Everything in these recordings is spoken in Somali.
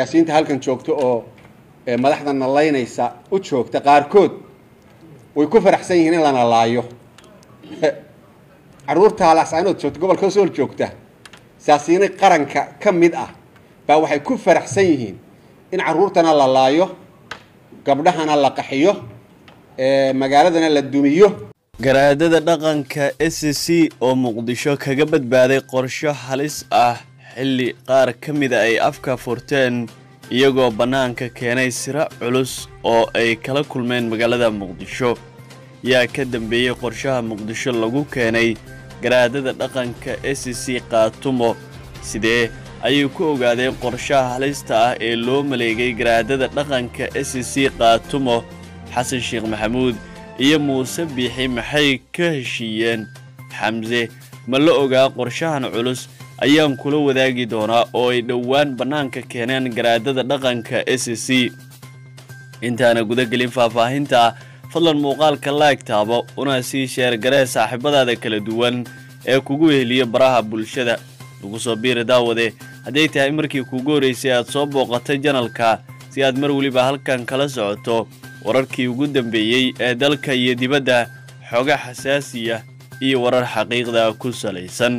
siyaasiyiinta halkan joogta oo madaxda nalaynaysa u joogta qaarkood way ku faraxsan yihiin in lana laayo caruurta halaascaanood joogta gobolka sool joogta siyaasiyiin qaranka ka mid ah baa waxay ku faraxsan yihiin in caruurtana la laayo gabdhahana la qaxiyo magaaladana la dumiyo garaadada dhaqanka s c oo muqdisho kaga badbaaday qorsho halis ah xilli qaar ka mida ay afka furteen iyagoo bannaanka keenay siro culus oo ay kala kulmeen magaalada muqdisho yaa ka dambeeyey qorshaha muqdisho lagu keenay garaadada dhaqanka s c kaatumo sidee ayay ku ogaadeen qorshaha halista ah ee loo maleegay garaadada dhaqanka s c kaatumo xasan sheekh maxamuud iyo muuse biixi maxay ka heshiiyeen xamse ma la ogaa qorshahan culus ayaan kula wadaagi doonaa oo ay dhowaan bannaanka keeneen garaadada dhaqanka s c intaana gudagelin faahfaahinta fadlan muuqaalka laag taabo una sii sheergaree saaxiibadaada kala duwan ee kugu heliya baraha bulshada lagu soo biiri daawade hadday tahay markii kuugu horraysay aad soo booqatay janalka si aad mar weliba halkan kala socoto wararkii ugu dambeeyey ee dalka iyo dibadda xooga xasaasiya iyo warar xaqiiqda ku salaysan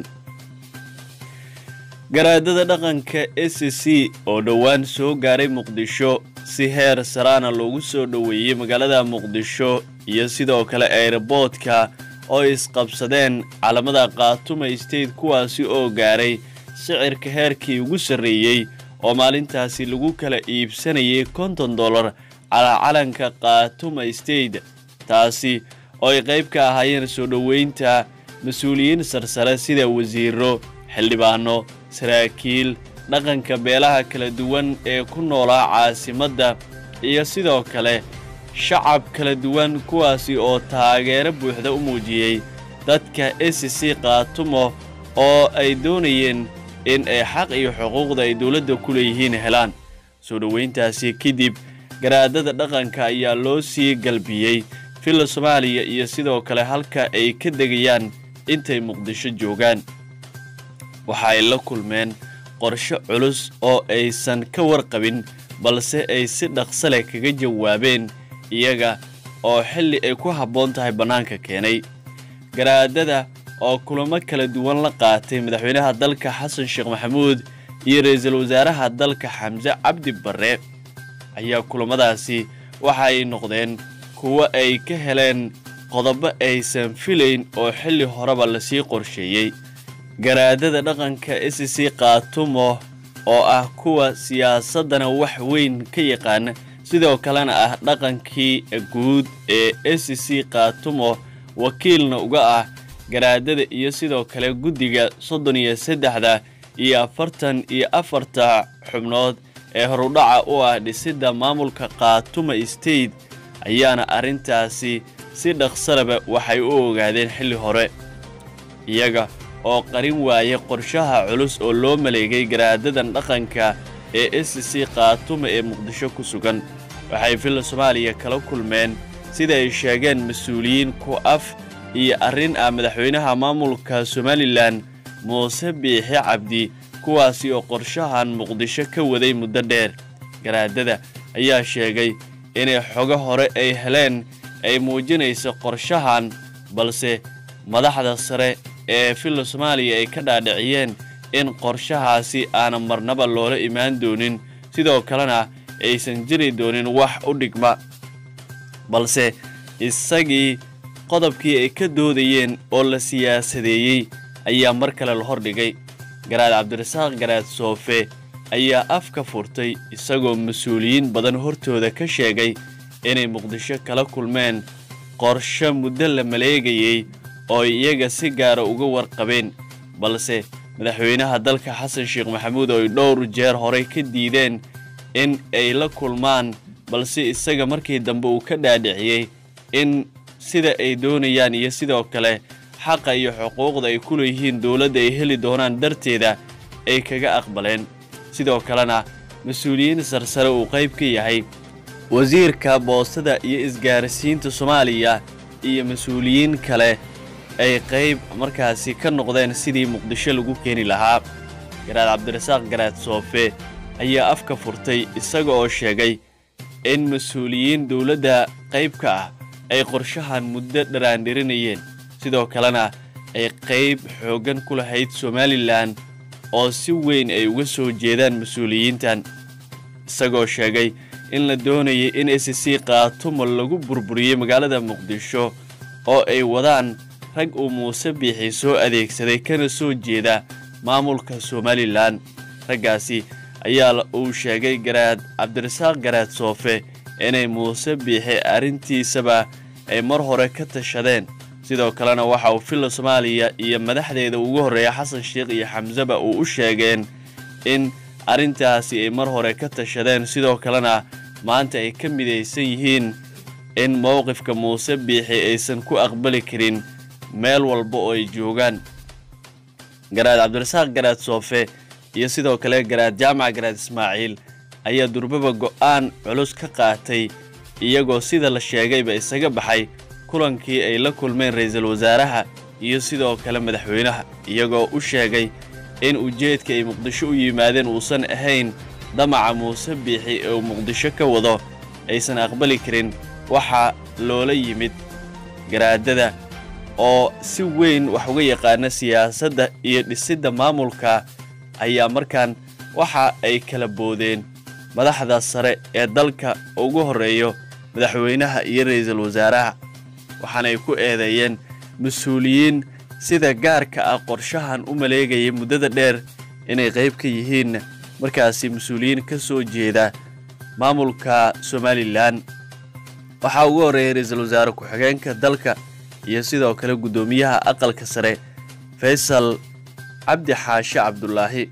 garaadada dhaqanka s c oo dhowaan soo gaaray muqdisho si heer saraana loogu soo dhoweeyey magaalada muqdisho iyo sidoo kale eeraboodka oo isqabsadeen calamada kaatuma state kuwaasi oo gaaray sicirka heerkii ugu sarreeyey oo maalintaasi lagu kala iibsanayay konton dollar calaa calanka kaatuma state taasi oo ay qayb ka ahaayeen soo dhoweynta mas-uuliyiin sarsare sida wasiiro xildhibaano saraakiil dhaqanka beelaha kala duwan ee ku noolaa caasimadda iyo sidoo kale shacab kala duwan kuwaasi oo taageero buuxda u muujiyey dadka s c kaatumo oo ay doonayeen in ay xaq iyo xuquuqda ay dowladda ku leeyihiin helaan soo dhoweyntaasi kadib garaadada dhaqanka ayaa loo sii galbiyey filla soomaaliya iyo sidoo kale halka ay ka degayaan intay muqdisho joogaan waxa ay la kulmeen qorsho culus oo aysan ka warqabin balse ay si dhaqso leh kaga jawaabeen iyaga oo xilli ay ku habboon tahay bannaanka keenay garaadada oo kulamo kala duwan la qaatay madaxweynaha dalka xasan sheekh maxamuud iyo ra-iisul wasaaraha dalka xamse cabdi barre ayaa kulamadaasi waxa ay noqdeen kuwo ay ka heleen qodobo aysan filayn oo xilli horeba lasii qorsheeyey garaadada dhaqanka s c kaatumo oo ah kuwa siyaasaddana wax weyn ka yaqaana sidoo kalena ah dhaqankii guud ee s c kaatumo wakiilna uga ah garaadada iyo sidoo kale guddiga soddon iyo saddexda iyo afartan iyo afarta xubnood ee horudhaca u ah dhisidda maamulka kaatuma state ayaana arrintaasi si dhaqsalaba waxay u ogaadeen xilli hore iyaga oo qarin waayay qorshaha culus oo loo maleegay garaadadan dhaqanka ee s c kaatuma ee muqdisho ku sugan waxay filla soomaaliya kala kulmeen sida ay sheegeen mas-uuliyiin ku af iyo arrin ah madaxweynaha maamulka somalilan muuse biixi cabdi kuwaasi oo qorshahan muqdisho ka waday muddo dheer garaadada ayaa sheegay inay xogo hore ay heleen ay muujinayso qorshahan balse madaxda sare ee filla soomaaliya ay ka dhaadhiciyeen in qorshahaasi aanan marnaba loola imaan doonin sidoo kalena aysan jiri doonin wax u dhigma balse isagii qodobkii ay ka doodayeen oo la siyaasadeeyey ayaa mar kale la hordhigay garaad cabdirasaaq garaad soofe ayaa afka furtay isagoo mas-uuliyiin badan hortooda ka sheegay inay muqdisho kala kulmeen qorsho muddo la maleegayey oo iyaga si gaara uga warqabeen balse madaxweynaha dalka xasan sheekh maxamuud oo ay dhowr jeer horey ka diideen in ay la kulmaan balse isaga markii dambe uu ka dhaadhiciyey in sida ay doonayaan iyo sidoo kale xaqa iyo xuquuqda ay ku leeyihiin dowladda ay heli doonaan darteeda ay kaga aqbaleen sidoo kalena mas-uuliyiin sarsare uu qayb ka yahay wasiirka boostada iyo isgaarsiinta soomaaliya iyo mas-uuliyiin kale ay qayb markaasi ka noqdeen sidii muqdisho lagu keeni lahaa garaad cabdirasaaq garaad soofe ayaa afka furtay isaga oo sheegay in mas-uuliyiin dowladda qayb ka ah ay qorshahan muddo dharaandhirinayeen sidoo kalena ay qayb xooggan ku lahayd somalilan oo si weyn ay uga soo jeedaan mas-uuliyiintan isagoo sheegay in la doonayay in s c qaatumo lagu burburiyey magaalada muqdisho oo ay wadaan rag uu muuse biixi soo adeegsaday kana soo jeeda maamulka somalilan raggaasi ayaa uu sheegay garaad cabdirasaaq garaad soofe inay muuse biixi arrintiisaba ay mar hore ka tashadeen sidoo kalena waxa uu filla soomaaliya iyo madaxdeeda ugu horreeya xasan sheikh iyo xamseba uu u sheegeen in arrintaasi ay mar hore ka tashadeen sidoo kalena maanta ay ka midaysan yihiin in mowqifka muuse biixi aysan ku aqbali karin meel walba oo ay joogaan garaad cabdirasaaq garaad soofe iyo sidoo kale garaad jaamac garaad ismaaciil ayaa durbaba go'aan culus ka qaatay iyagoo sida la sheegayba isaga baxay kulankii ay la kulmeen ra'iisul wasaaraha iyo sidoo kale madaxweynaha iyagoo u sheegay in ujeedka ay muqdisho u yimaadeen uusan ahayn damaca muuse biixi ee uu muqdisho ka wado aysan aqbali karin waxaa loola yimid garaadada oo si weyn wax uga yaqaana siyaasadda iyo dhisidda maamulka ayaa markaan waxa ay kala boodeen madaxda sare ee dalka ugu horreeyo madaxweynaha iyo ra'iisul wasaaraha waxaana ay ku eedeeyeen mas-uuliyiin sida gaarka ah qorshahan u maleegayay muddada dheer inay qayb ka yihiin markaasi mas-uuliyiin ka soo jeeda maamulka somalilan waxaa ugu horreeyay ra-iisul wasaare ku-xigeenka dalka iyo sidoo kale guddoomiyaha aqalka sare faysal cabdi xaashi cabdulaahi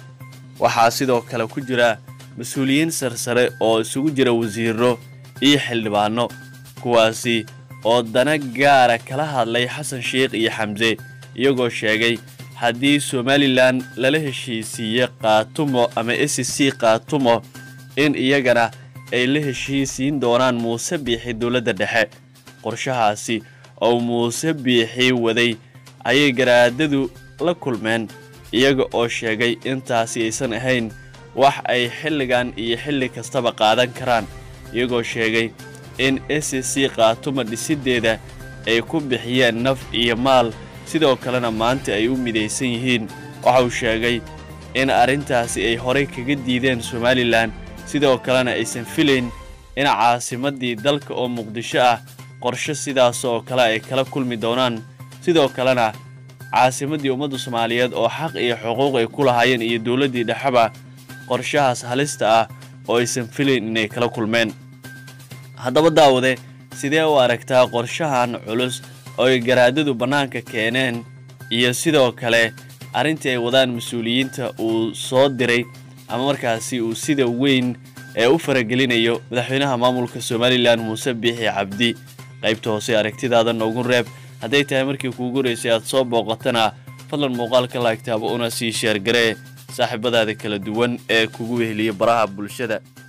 waxaa sidoo kale ku jira mas-uuliyiin sarsare oo isugu jira wasiiro iyo xildhibaano kuwaasi oo dana gaara kala hadlay xasan sheikh iyo xamse iyagoo sheegay haddii somalilan lala heshiisiiye qaatumo ama s c qaatumo in iyagana ay la heshiisiin doonaan muuse biixi dowladda dhexe qorshahaasi oo muuse biixi waday ayay garaadadu la kulmeen iyaga oo sheegay intaasi aysan ahayn wax ay xilligan iyo xilli kastaba qaadan karaan iyagoo sheegay in s c qaatuma dhisiddeeda ay ku bixiyeen naf iyo maal sidoo kalena maanta ay u midaysan yihiin waxa uu sheegay in arrintaasi ay horay kaga diideen somalilan sidoo kalena aysan filayn in caasimaddii dalka oo muqdisho ah qorshe sidaas oo kale ay kala kulmi doonaan sidoo kalena caasimaddii ummadda soomaaliyeed oo xaq iyo xuquuq ay ku lahaayeen iyo dowladdii dhexeba qorshahaas halista ah oo aysan filayn inay kala kulmeen haddaba daawade sidee u aragtaa qorshahan culus oo ay garaadadu bannaanka keeneen iyo sidoo kale arrintii ay wadaan mas-uuliyiinta uu soo diray ama markaasi uu sida weyn ee u faragelinayo madaxweynaha maamulka somalilan muuse biixi cabdi qaybta hoose aragtidaada noogu reeb hadday tahay markii kuugu horeysay aad soo booqatana fadlan muuqaalka laagtaaba una sii sheergaree saaxiibadaada kala duwan ee kugu weheliya baraha bulshada